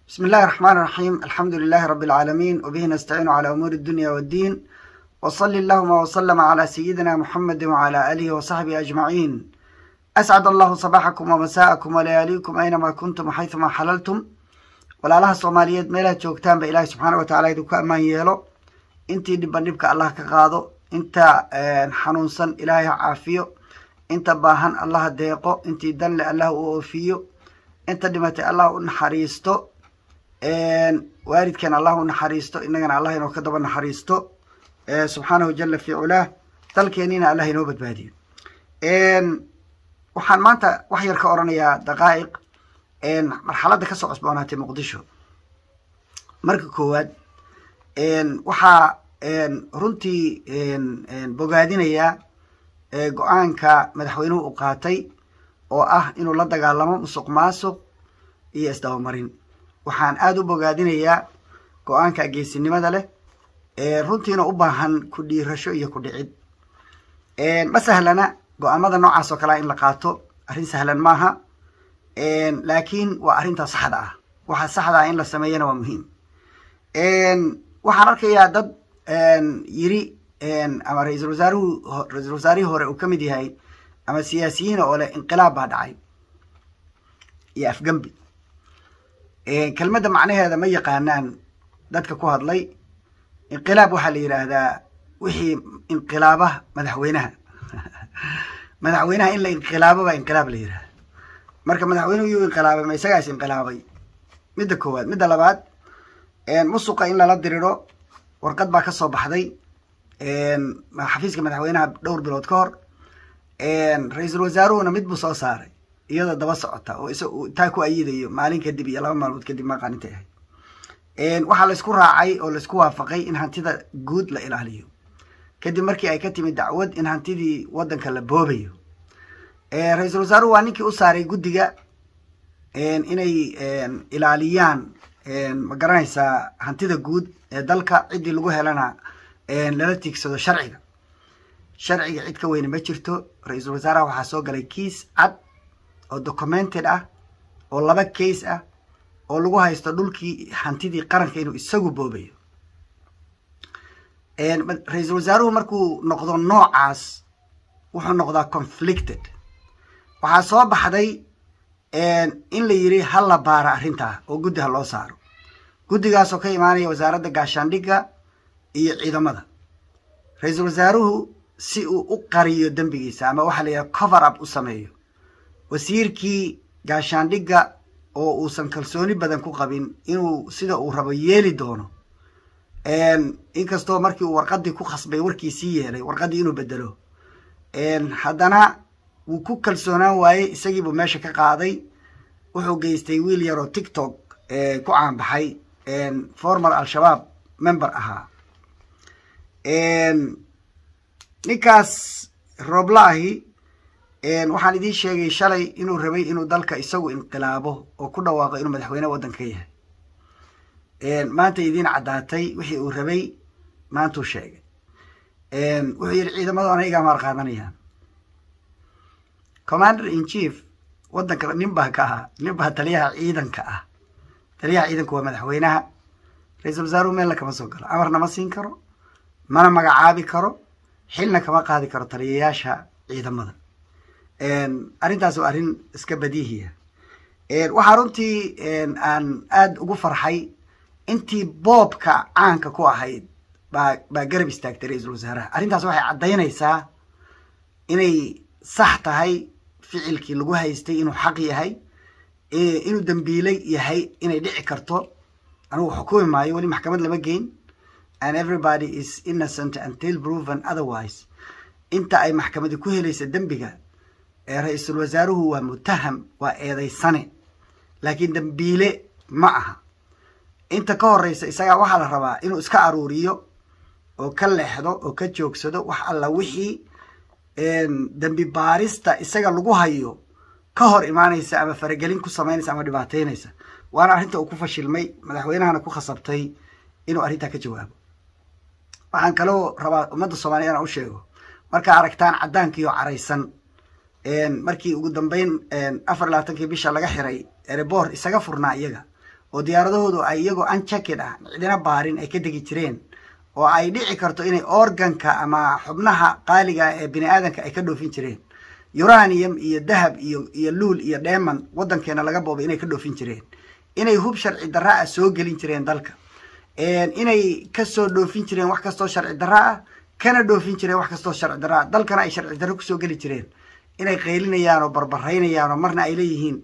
بسم الله الرحمن الرحيم الحمد لله رب العالمين وبه نستعين على أمور الدنيا والدين وصل اللهم وسلم على سيدنا محمد وعلى آله وصحبه أجمعين أسعد الله صباحكم ومساءكم ولياليكم أينما كنتم وحيثما حللتم walaalaha soomaaliyeed meelaha joogtaanba ilaahay subxaana watacaala idinku ammaan yeelo intii dhibban dhibka allah ka qaado inta xanuunsan ilaahay ha caafiyo inta baahan allah ha deeqo intii danle allah u oofiyo inta dhimatay allah u naxariisto waalidkan allah u naxariisto innagana allah inoo ka daba naxariisto subxaanahu jala fi culaah dalkeeniina allah inoo badbaadiyo waxaan maanta wax yar ka oranayaa daqaa'iq marxaladda ka soo cosboonaatay muqdisho marka koowaad waxaa runtii bogaadinayaa go-aanka madaxweynuhu u qaatay oo ah inuu la dagaalamo musuq maasuq iyo isdabamarin waxaan aada u bogaadinayaa go-aanka geesinimada leh runtiina u baahan ku dhiirasho iyo ku dhicid ma sahlana go-aamada noocaas oo kalea in la qaato arrin sahlan maaha laakiin waa arrintaa saxda ah waxa saxda ah in la sameeyana waa muhiim waxaan arkayaa dad yiri ama ra-iisul wasaaruhu ra-iisul wasaarihii hore uu ka mid yahay ama siyaasiyiina oo leh inqilaab baa dhacay iyo afgembi kelmadda macnaheeda ma yaqaanaan dadka ku hadlay inqilaab waxaa la yidhaahdaa wixii inqilaaba madaxweynaha madaxweynaha in la inqilaabo baa inqilaab la yidhahda marka madaxweynuhu yuu inqilaabay ma isagaas inqilaabay midda koowaad midda labaad musuqa in lala diriro warqad baa ka soo baxday xafiiska madaxweynaha dhowr bilood ka hor ra-iisul wasaaruhuna mid buu soo saaray iyadoo daba socota oo is taa ku ayidayo maalin kadib iyo laba maalmood kadib maqaanintay ahayd waxaa laysku raacay oo laysku waafaqay in hantida guud la ilaaliyo kadib markii ay ka timid dacwad in hantidii waddanka la boobayo ra-iisul wasaaruhu waa ninkii u saaray guddiga inay ilaaliyaan ma garanaysaa hantida guud ee dalka ciddii lagu helana lala tiigsado sharciga sharciga cid ka weyne ma jirto ra-iisul wasaaraha waxaa soo galay kiis cad oo documented ah oo laba case ah oo lagu haysto dhulkii hantidii qaranka inuu isagu boobayo ra-iisul wasaaruhu markuu noqdo noocaas wuxuu noqdaa conflicted waxaa soo baxday in la yiri ha la baara arrintaa oo guddi ha loo saaro guddigaasoo ka imaanaya wasaaradda gaashaandhigga iyo ciidamada ra-iisul wasaaruhu si uu u qariyo dembigiisa ama waxaa la yidhaha cover up u sameeyo wasiirkii gaashaandhigga oo uusan kalsooni badan ku qabin inuu sida uu rabo yeeli doono inkastoo markii uu warqaddii ku khasbay warkiisii yeelay warqaddii inuu bedelo haddana wuu ku kalsoonaan waayey isagiibuu meesha ka qaaday wuxuu geystay wiil yar oo tiktok ku caanbaxay formal al-shabaab member ahaa ninkaas rooblaahi waxaan idiin sheegay shalay inuu rabay inuu dalka isagu inqilaabo oo ku dhawaaqo inuu madaxweyne waddanka yahay maanta idiin caddaatay wixii uu rabay maantuu sheegay wuxuu yidhi ciidamadu ana igaa maar qaadanayaan commander in chief waddanka nin baa ka ah nin baa taliyaha ciidanka ah taliyaha ciidanku waa madaxweynaha ra-iisul wasaaruhu meelna kama soo galo amarna ma siin karo mana magacaabi karo xilna kama qaadi karo taliyayaasha ciidamada arrintaas waa arrin iska badiihiya waxaa runtii aan aada ugu farxay intii boobka caanka ku ahayd baa baa garab istaagtay ra-iisul wasaaraha arrintaas waxay caddaynaysaa inay sax tahay ficilkii lagu haystay inuu xaq yahay inuu dembiilay yahay inay dhici karto anugu xukumi maayo weli maxkamad lama geyn and everybody is innocent until proven otherwise inta ay maxkamadi ku helaysa dembiga ra-iisul wasaaruhu waa mutaham waa eedaysane laakiin dembiile ma aha inta ka horeysa isagaa waxaa la rabaa inuu iska aruuriyo oo ka leexdo oo ka joogsado wax alla wixii dembi baarista isaga lagu hayo ka hor imaanaysa ama faragelin ku samaynaysa ama dhibaateynaysa waana arrinta uu ku fashilmay madaxweynahana ku khasabtay inuu arrintaa ka jawaabo waxaan kaloo rabaa ummadda soomaaliya inaan u sheego markaa aragtaan caddaankiioo caraysan markii ugu dambeyn afar labaatankii bisha laga xiray erebor isaga furnaa iyaga oo diyaaradahoodu ay iyagoo unchecked ah cidina baarin ay ka degi jireen oo ay dhici karto inay organka ama xubnaha qaaliga ee bini aadanka ay ka dhoofin jireen uranium iyo dahab iyo iyo luul iyo dheeman waddankeena laga boobay inay ka dhoofin jireen inay hub sharci darra ah soo gelin jireen dalka inay kasoo dhoofin jireen wax kastoo sharci darra ah kana dhoofin jireen wax kastoo sharci darra ah dalkana ay sharci darro kusoo geli jireen inay qaylinayaan oo barbaraynayaan oo marna ay leeyihiin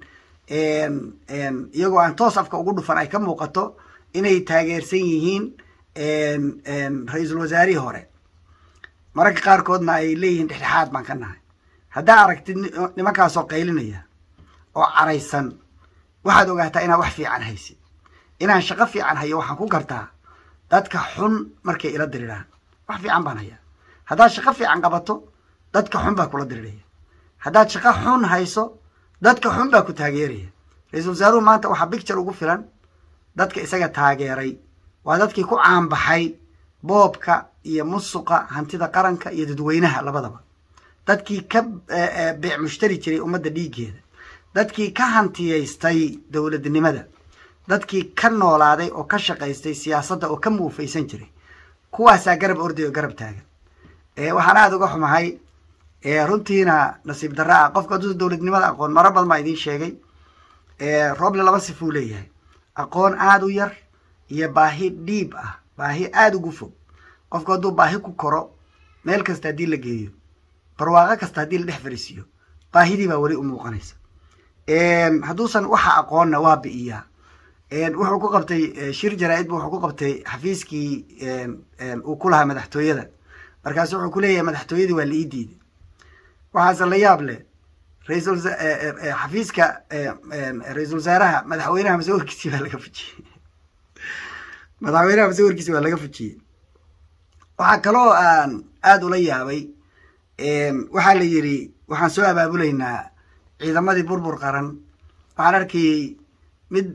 iyagoo aan toos afka ugu dhufan ay ka muuqato inay taageersan yihiin ra-iisul wasaarihii hore mararka qaarkoodna ay leeyihiin dhexdhexaad baan ka nahay haddaa aragtid nimankaasoo qaylinaya oo caraysan waxaad ogaataa inaan wax fiican haysid inaan shaqo fiican hayo waxaan ku gartaa dadka xun markay ila diriraan wax fiican baan hayaa haddaad shaqo fiican qabato dadka xun baa kula diriraya haddaad shaqo xun hayso dadka xun baa ku taageeraya ra-iisul wasaaruhu maanta waxaa bicture ugu filan dadka isaga taageeray waa dadkii ku caanbaxay boobka iyo musuqa hantida qaranka iyo dadweynaha labadaba dadkii ka beec mushtari jiray ummadda dhiiggeeda dadkii ka hantiyaystay dowladnimada dadkii ka noolaaday oo ka shaqaystay siyaasadda oo ka muufaysan jiray kuwaasaa garab orday oo garab taagan waxaan aada uga xumahay runtiina nasiib darra ah qofka hadduu dowladnimada aqoon maro badan baa idiin sheegay rooble laba sifuu leeyahay aqoon aada u yar iyo baahi dhiib ah baahi aada ugu fog qofku hadduu baahi ku koro meel kasta haddii la geeyo barwaaqo kasta haddii la dhex fariisiiyo baahidii baa weli u muuqanaysa hadduusan waxa aqoonna waa bi'iyaa wuxuu ku qabtay shir jaraa-id bu wuxuu ku qabtay xafiiskii uu ku lahaa madaxtooyada markaasu wuxuu ku leeyahay madaxtooyadii waa la ii diiday waxaase la yaab leh raisal xafiiska ra-iisul wasaaraha madaxweynaha masawirkiisi baa laga fujiyey madaxweynaha masawirkiisi waa laga fujiyey waxaa kaloo aan aada ula yaabay waxaa la yidhi waxaan soo abaabulaynaa ciidamadii burbur qaran waxaan arkayey mid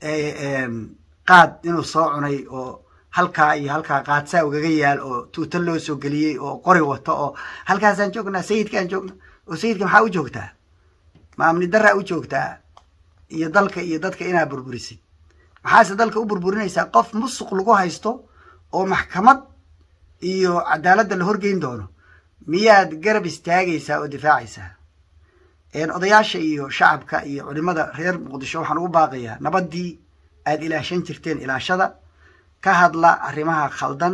qaad inuu soo cunay oo halkaa iyo halkaa qaadsaa ugaga yaal oo tuuta loo soo geliyey oo qori wato oo halkaasaan joognaa sayidkaan joogna oo sayidka maxaa u joogtaa ma amni daraa u joogtaa iyo dalka iyo dadka inaa burburisid maxaase dalka u burburinaysaa qof musuq lagu haysto oo maxkamad iyo cadaaladda la horgeyn doono miyaad garab istaagaysaa oo difaacaysaa odayaasha iyo shacabka iyo culimada reer muqdisho waxaan ugu baaqayaa nabaddii aada ilaashan jirteen ilaashada ka hadla arrimaha khaldan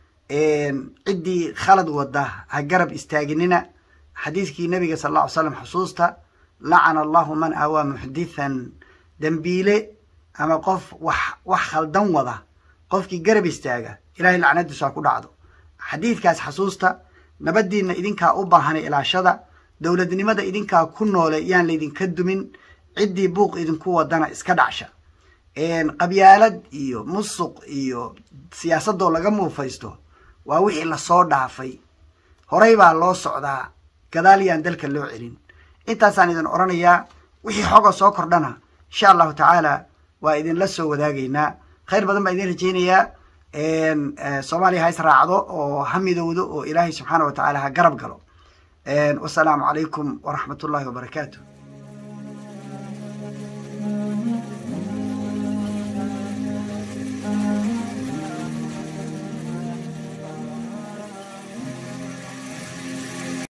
ciddii khalad wada ha garab istaaginina xadiidkii nabiga sal alla ly slam xusuusta lacana allahu man awaa muxdithan dembiile ama qof wax wax khaldan wada qofkii garab istaaga ilahay lacnadiisu ha ku dhacdo xadiidkaas xasuusta nabaddiinna idinkaa u baahanay ilaashada dowladnimada idinkaa ku noole yaan laydinka dumin ciddii buuq idinku wadana iska dhacsha qabyaalad iyo musuq iyo siyaasadoo laga muufaysto waa wixii lasoo dhaafay horay baa loo socdaa gadaal yaan dalka loo celin intaasaan idin odhanayaa wixii xoga soo kordhana insha allahu tacaala waa idinla soo wadaagaynaa khayr badan baa idin rajaynayaa soomaaliya ha is raacdo oo ha midowdo oo ilaahay subxaana wa tacaala ha garab galo wasalaamu calaykum waraxmat ullahi wabarakaatu